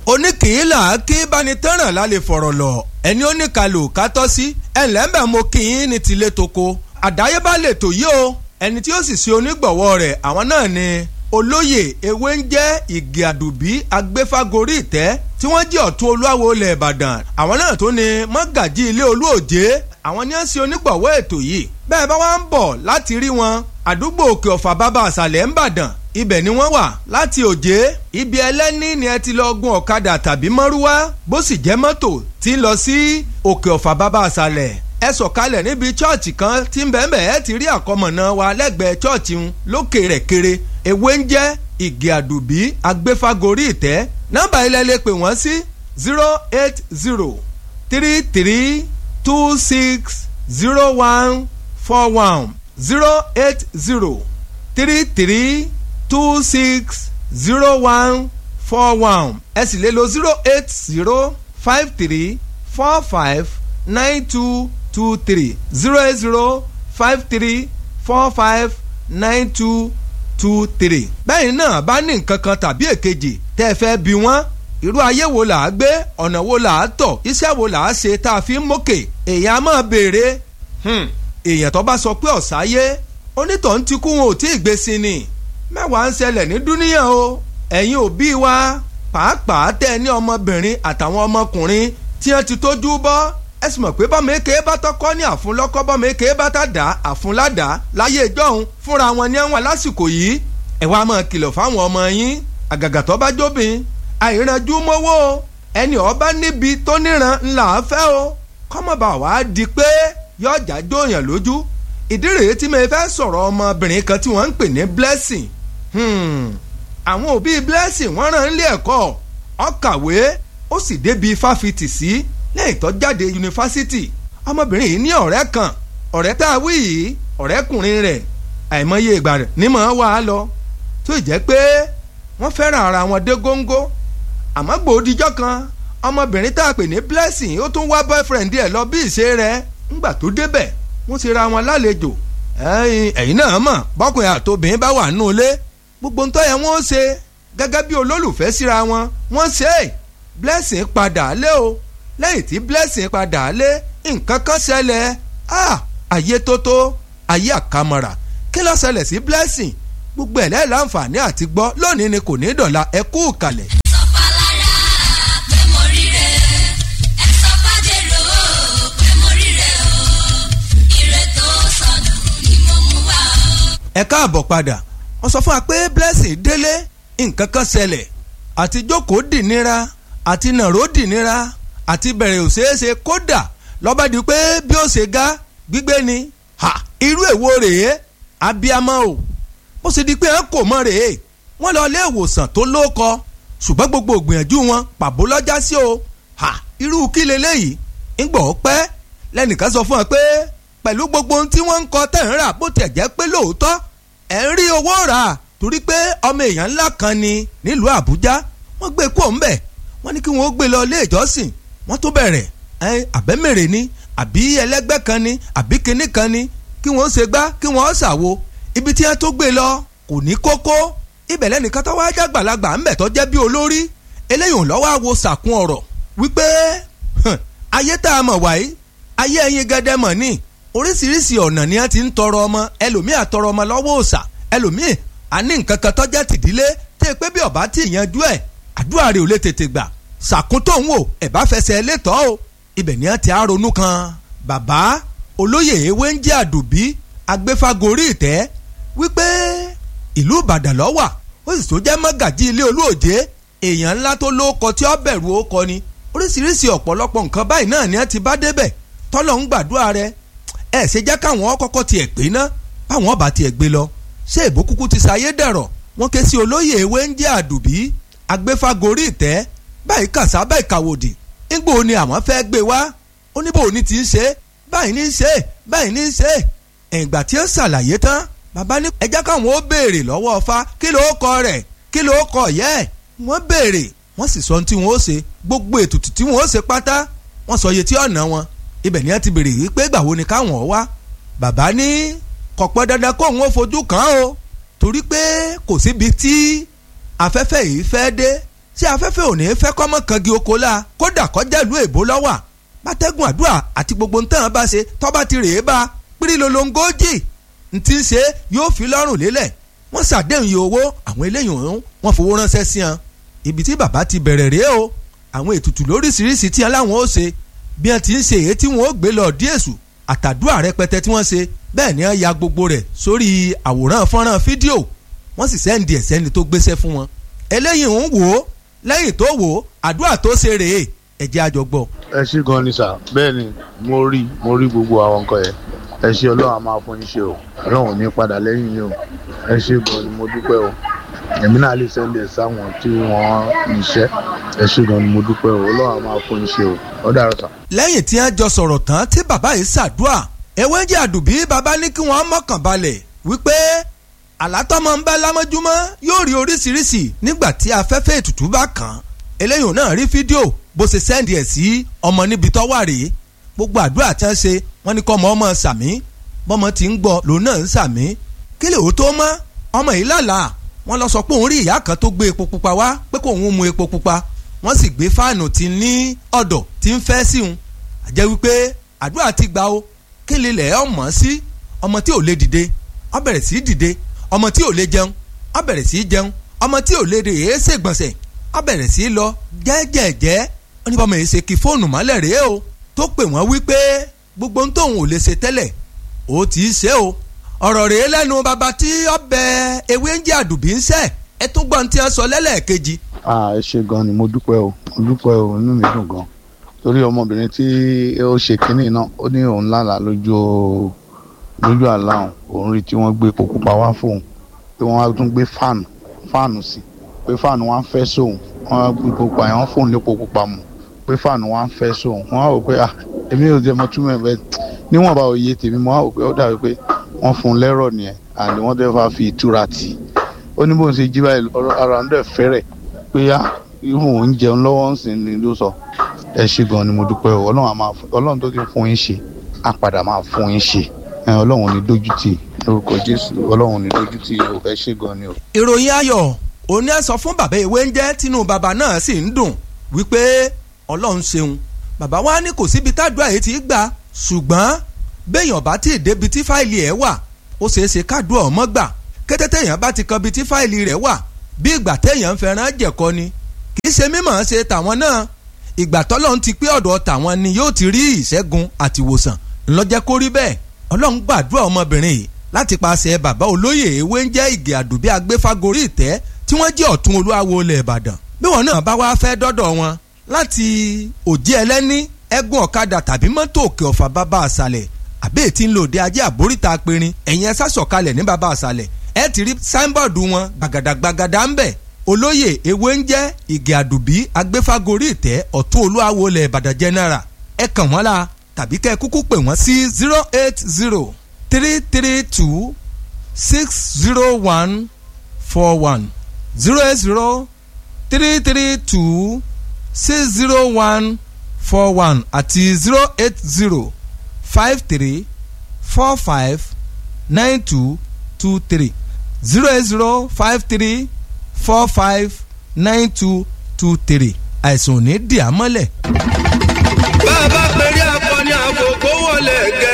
oníkìílà kí bánitẹ́ràn lálẹ́ fọ̀rọ̀ lọ ẹni oníkalò kátọ́ sí ẹ̀ńlẹ́mbẹ̀ mo kì í ní tilé toko àdáyébá lè tò yí o ẹni tí ó sì ṣe onígbọ̀wọ́ rẹ̀ àwọn náà ni olóyè ewé ń jẹ́ ìgè àdùbí agbéfágorí ìtẹ́ tí wọ́n jẹ́ ọ̀tún olúwawo ilẹ̀ ìbàdàn àwọn náà tó ní mọ́gàjí ilé olúòjé àwọn ni wọ́n ṣe onígbọ̀wọ́ ètò yìí bẹ́ẹ̀ bá wá ń bọ̀ láti rí wọn àdúgbò òkè ọ̀fà bàbá àṣàlẹ̀ ń bàdàn ibẹ̀ ni wọ́n wà láti òjé ibi ẹlẹ́ni ni ẹ ti lọ gun ọ̀kadà tàbí mọ́rúwá bó sì jẹ́ mọ́tò tí ń lọ sí òkè ọ̀fà bàbá àṣàlẹ̀ ẹ sọ̀kalẹ̀ níbi chọ́ọ̀chì kan tí ń bẹ̀ẹ̀ bẹ̀ẹ́ ti rí àkọmọ̀nà wa lẹ́gbẹ̀ẹ́ chọ́ọ̀chì ń lókè rẹ̀ kéré ewé ń jẹ́ ìgè àdùbí agbéfágorí ìtẹ́ nọ́mbà ilẹ̀ lè pè wọ́n sí zero eight zero three three two six zero one four one zero eight zero three three two six zero one four one ẹ sì lè lo zero eight zero five three four five nine two two three zero eight zero five three four five nine two two three. bẹ́ẹ̀ náà bá ní nǹkan kan tàbí èkejì tẹ́ ẹ fẹ́ bí wọ́n irú ayé wo là á gbé ọ̀nà wo là á tọ̀ iṣẹ́ wo là á ṣe tá a fi ń mókè èèyàn á máa béèrè èèyàn tó bá sọ pé ọ̀sáyé onítọ̀hún ti kú wọn ò tí ì gbé sí ni mẹ́wàá ń ṣẹlẹ̀ ní dúníyàn o ẹ̀yin òbí wa pàápàá tẹ́ ẹ ní ọmọbìnrin àtàwọn ọmọkùnrin tí wọ́n ti tójú bọ́ ẹ sì mọ̀ pé bọ́mọ èké bá tọkọ ní àfúnlọ́kọ́ bọ́mọ èké bá tá dá àfúnládàá láyé ìjọ́hun fúnra wọn ní àwọn lásìkò yìí ẹ wá máa kìlọ̀ fáwọn ọmọ yín àgàgà tó bá jóbin àìrànjú mọ́wọ́ o ẹni ọba níbi tó níran ńlá fẹ́ o kọ́mọba wàá di pé yọjà jóyàn lójú ìdí rèé tí mo fẹ́ sọ̀rọ̀ ọmọbìnrin kan tí wọ́n ń pè ní blessing àwọn òbí blessing wọ́n rán ilé ẹ̀kọ́ ó kàwé ó sì débi fáfitì sí lẹ́yìn tó jáde yunifásitì ọmọbìnrin yìí ní ọ̀rẹ́ kan ọ̀rẹ́ tá a wí yìí ọ̀rẹ́kùnrin rẹ̀ àìmọye ìgbà rẹ̀ ní mọ̀ ọ́ wá lọ tó jẹ́ pé wọ́n fẹ́ràn ara wọn dé góńgó àmọ́ gbòdìjọ́ kan ọmọbìnrin tá a pè ní blessing ó tún wá boyfriend ẹ̀ lọ bí ìṣe rẹ̀ ńgbà tó débẹ̀ wọ́n ti ra wọn lálejò ẹ̀yin náà mọ̀ bọ́kùnrin àtobìnrin bá wà nínú ilé gbogbo ń tọ́ yẹn wọ́n ṣe gẹ́gẹ́ bí olólùfẹ́ síra wọn wọ́n ṣe é blessing padà lé o lẹ́yìn tí blessing padà lé nǹkan kan ṣẹlẹ̀ ayé tótó ayé àkàmọ̀rà kí ló ṣẹlẹ̀ sí blessing gbogbo ẹ̀ lẹ́yìn láǹfààní àti gbọ́ lónìí ni kò ní dọ̀la ẹ kú kalẹ̀. ẹ káàbọ̀ padà wọ́n sọ fún wa pé blessing délé nǹkan kan ṣẹlẹ̀ àti jókòó dì nira àti nàró dì nira àti bẹ̀rẹ̀ ò ṣeé ṣe kódà lọ́ba di pé bí ó ṣe ga gbígbé ni ha irú èwo rèé abiyamọ o ó sì di pé ẹ kò mọ rèé wọ́n lọ ilé ìwòsàn tó lóko ṣùgbọ́n gbogbo ògbìyànjú wọn pàbó lọ́jà sí o ha irú kí leléyìí ń gbọ́ pẹ́ lẹ́nìkan sọ fún ẹ pé pẹ̀lú gbogbo ohun tí wọ́n ń kọ tẹ̀ ń rà bó tiẹ̀ jẹ́ pé lóòótọ́ ẹ̀ ń rí owó rà torí pé ọmọ èèyàn ńlá kan ni nílùú Àbújá wọ́n gbé kó ń bẹ̀ wọ́n ní kí wọ́n gbé lọ ilé ìjọsìn wọ́n tó bẹ̀rẹ̀ ẹ àbẹ́mẹ̀rẹ̀ ni àbí ẹlẹ́gbẹ́ kan ni àbí kinní kan ni kí wọ́n ṣe gbá kí wọ́n ṣàwo ibi tí wọ́n tó gbé lọ kò ní kókó ibẹ̀ lẹ́nìkan tó wáá jágbàlagbà ńbẹ̀ tó jẹ́ bí olórí eléyìí ò lọ́wọ́ àwo sàkún ọ̀rọ̀ wípé ayé tá a mọ̀ wáyé ayé ẹyin gẹ́dẹ́ mọ̀ ní oríṣiríṣi ọ̀nà ni wọ́n ti ń tọrọ ọmọ ẹlòmíì àtọrọ ọmọ lọ́wọ́ òòṣà ẹlòmíì àní nǹkan kan tó jẹ́ tìdílé tẹ́ pé bí ọ̀bá tí ìyanjú ẹ̀ àdúrà rẹ̀ ò lè tètè gbà sàkúntò ń wò ẹ̀ bá fẹsẹ̀ létọ́ o ibẹ̀ ni wọ́n ti á ronú kan bàbá olóyè ewé ń jẹ́ àdùbí agbéfagórí ìtẹ́ wípé ìlú ìbàdàn ló wà ó sì tó jẹ́ mọ́gàjí ilé olóòjé èèyàn ńlá tó lóko tí ó bẹ̀rù ó kọ ni oríṣiríṣi ọ̀pọ̀lọpọ̀ nǹkan báyìí náà ni wọ́n ti bá débẹ̀ tọ́lọ̀ ń gbàdúrà rẹ̀ ẹ̀ ṣe jẹ́ káwọn kọ́kọ́ tiẹ̀ pé ná báwọn ọba tiẹ̀ gbé lọ ṣé èbó kúkú ti ṣayé dẹ̀rọ̀ wọ́n ké sí olóyè ewé ń jẹ́ àdùbí agbéfagórí ìtẹ́ báyìí kàṣá báyìí kàwòdì ńgbò ni àwọn fẹ́ gbé wá ó ní bò ní ti ń ṣe báyìí ní í ṣe báyìí ní í ṣe ìgbà tí ó ṣàlàyé tán bàbá ní ẹjẹ́ káwọn ó béèrè lọ́wọ́ ọfá kí ló kọ rẹ̀ kí ló kọ yẹ́ ẹ̀ wọ́n béèrè wọ́n sì sọ ohun tí wọ́n ó ṣe gbogbo ètùtù tí wọ́n ó ṣe pátá wọ́n sọ iye tí ọ̀nà wọn ibẹ̀ ni wọ́n ti béèrè wípé ìgbà wo ni káwọn wá bàbá ní kò pẹ́ dandan kó òun ó fojú kàn án o torí pé kò síbi tí afẹ́fẹ́ yìí fẹ́ dé ṣé afẹ́fẹ́ ò ní fẹ́ kọ́mọ kangi oko la kódà kọjá ìlú èbó lọ́wà bátẹ́gùn àdúrà àti gbogbo ntàn bá ṣe tọ́ba ti rèé bá pírí lolongójì ntí ń ṣe yóò fi lọ́rùn lélẹ̀ wọ́n ṣàdéhùn iye owó àwọn eléyìí ọ̀hún wọ́n fowó ránṣẹ́ sí wọn ibi tí bàbá ti bẹ̀rẹ̀ rèé o àwọn ètùtù lóríṣiríṣi tí wọn láwọn ó ṣe bí wọn ti ń ṣe èyí tí wọn ó gbé lọ díèṣù àtàdúrà rẹpẹtẹ tí wọ́n ṣe bẹ́ẹ̀ ni wọ́n ya gbogbo rẹ̀ sórí àwòrán fọ́nrán fídíò wọ́n sì sẹ́ndì ẹ̀ sẹ́ni tó gbéṣẹ́ fún wọn eléyìí ń wò ó lẹ́yìn tó wò ó àdúrà tó ṣe rèé ẹ jẹ́ àjọ gbọ́. ẹ ṣé gan ni sà bẹ́ẹ̀ ni mo rí mo rí gbogbo àwọn nǹkan yẹn ẹ ṣé ọlọ́run á máa fún yín ṣe o ọlọ́run ò ní padà lẹ́yìn yín o ẹ ṣé gan ni mo dúpẹ́ o èmi náà lè sẹ́ndẹ̀ sáwọn tí wọ́n níṣẹ́ ẹ ṣé gan ni mo dúpẹ́ o ọlọ́run á máa fún yín ṣe o ó dàrú sà. lẹ́yìn tí wọ́n jọ sọ̀rọ̀ tán tí bàbá yìí ṣàdúrà ewé jẹ́ àdùbí bàbá ní kí wọ́n mọ̀kàn balẹ̀ wípé àlátọ́mọ ń bá lámọ́júmọ́ yóò rí oríṣiríṣi nígbà tí afẹ́fẹ́ ètùtù bá kàn án eléyìí náà rí fídíò bó ṣe sẹ́ndì ẹ̀ sí ọmọ níbi tó wà rèé gbogbo àdúrà tí wọ́n ṣe wọ́n ní kọ́ ọmọ ọmọ sàmí bọ́mọ ti ń gbọ́ lòun náà ń sàmí kí lè ó tó mọ́ ọmọ yìí lálàá wọ́n lọ sọ pé òun rí ìyá kan tó gbé epo pupa wá pé kó òun mu epo pupa wọ́n sì gbé fáànù tí ní ọ̀dọ̀ tí ń fẹ́ sí òun àjẹ́ wípé àdúrà ti gbà ó kí lè lẹ̀ ọmọ sí ọmọ tí ò lè dìde ó bẹ̀rẹ̀ sí dìde ọmọ tí ò lè jẹun ó bẹ̀rẹ̀ sí jẹun ọmọ tí ò lè rè é ṣègbọ̀nsẹ̀ ó bẹ̀rẹ̀ sí lọ jẹ́jẹ̀jẹ́ ó ní bọ́mọ yìí ṣe kí fóònù mọ́lẹ̀ rèé o tó pè wọ́n wípé gbogbo ohun tóun ò lè ṣe tẹ́lẹ̀ ó ti í ṣe o ọ̀rọ̀ rèé lẹ́nu bàbá tí ọbẹ̀ ewé ń jẹ́ àdùbí ń ṣẹ́ ẹ tún gbọ́n tí wọ́n sọ lẹ́lẹ́ẹ̀kejì. ẹ ṣé gan ni mo dúpẹ́ o mo dúpẹ́ o inú mi dùn gan torí ọmọbìnrin tí ó ṣe kínní náà ó ní òun lálàá lójú lójú àlá òun rí tí wọ́n gbé epo pupa wá fóun pé wọ́n á tún gbé fáànù fáànù sí pé fáànù wá ń fẹ́ sóun wọ́n á gbé epo pupa yẹn wọ́n fóun lépo pupa mu pé fáànù wá ń fẹ́ sóun wọ́n á wò pé ah èmi ò jẹ́ mọ túmọ̀ ẹ̀ bẹ́ẹ̀ níwọ̀nba òye tèmi mo á wò pé ó dàbí pé wọ́n fún un lẹ́rọ̀ nìyẹn àní wọ́n dẹ́ fà fi ìtura tì í ó ní bóun ṣe jí báyìí ara ń dẹ̀ fẹ́rẹ̀ pé á irun òun jẹun lọ́wọ́ ń sìn ní ló sọ ẹ ṣé gan ni mo dúpẹ́ o ọlọ́run tó ti fún yín ṣe á padà máa fún yín ṣe ọlọ́run ní dójútì lórúkọ jésù ọlọ́run ní dójútì o ẹ ṣé gan ni o. ìròyìn ayọ̀ òní ẹ sọ fún bàbá ìwé ń jẹ́ tínú bàbá náà sì ń dùn wípé ọlọ́run ṣeun bàbá wa ní kò síbi tádùá yìí ti gbà ṣùgbọ́n béèyàn bá tí ì débi tí fáìlì ẹ̀ wà ó ṣeé ṣe kádùá ọmọ gbà kété téèyàn bá ti kan bi tí fáìlì rẹ̀ wà bí ìgbà téèyàn ń fẹ́ràn jẹ̀kọ ni kì í ṣe mímọ̀ ṣe tàwọn náà ìgbà tọ́lọ́run ti pé ọ̀dọ̀ tàwọn ni yóò ti rí ìṣẹ́gun àtìwòsàn ńlọ́jẹ́ kó rí bẹ́ẹ̀ ọlọ́run gbàdúrà ọmọbìnrin yìí láti paṣẹ bàbá olóyè ewé ń jẹ́ ìgè àdùbí agbéfágorí ìtẹ́ tí wọ́n jẹ́ ọ̀tún olúwawo ilẹ̀ ìbàdàn bí wọn náà bá wá fẹ́ dọ́dọ̀ wọn láti òjì ẹlẹ́ní ẹ̀gún ọ̀kadà tàbí mọ́tò òkè ọ̀fà bàbá àṣàlẹ̀ àbí ètí ń lò dé ajé àbóríta apẹ̀rin ẹ̀yìn ẹ̀sà sọ̀kalẹ̀ ní bàbá àṣàlẹ̀ ẹ̀ ti rí sáínbọ̀dù wọn gbàgàdàgbàgàdà ń bẹ̀ olóyè ewé ń jẹ́ ìgè àdùbí agbéfágorí ìtẹ́ ọ̀tún olúwawo ilẹ̀ ìbàdàn general ẹ̀ kàn wọ́n la tàbí kẹ́ ẹ kúkú pè wọ́n sí zero eight zero three three two six zero one four one zero eight zero three three two six zero one four one àti zero eight zero five three four five nine two two three zero eight zero five three four five nine two two three àìsàn ò ní dì á mọ́lẹ̀. bá a bá pèrè akọni àgòkó wọlé gẹ.